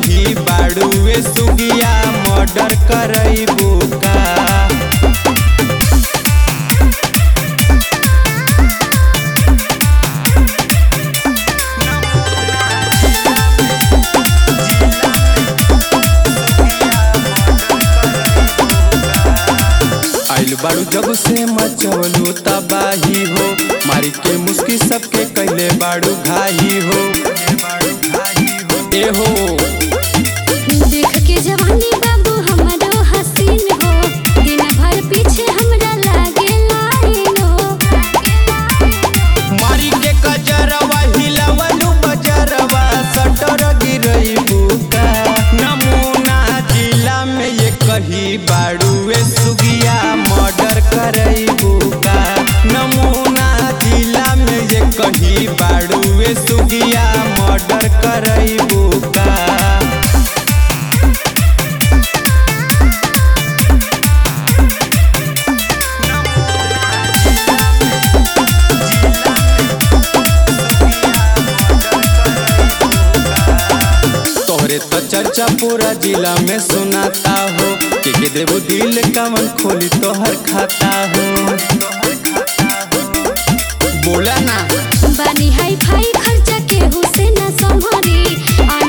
कही बाड़ुए सुगिया मर्डर करैबू का आइल बाड़ू जब से मचवलू तबाही हो मारी के मुस्की सबके कैले बाड़ू घाही हो ए हो देख के जवानी बाबू हमरो हसीन हो दिन भर पीछे हमरा लागे लाइन हो मारी के कजरवा हिलवलू बजरवा सटर गिरैबू का नमूना जिला में ये कही बाड़ूए सुगिया मर्डर करैबू का नमूना जिला में ये कही बाड़ूए सुगिया मर्डर करैबू का तोहरे तो चर्चा पूरा जिला में सुनाता हो के के देबू दिल कमन खोली तोहर खाता हो बोला ना बानी हाई फाई खर्चा केहू से न संभरी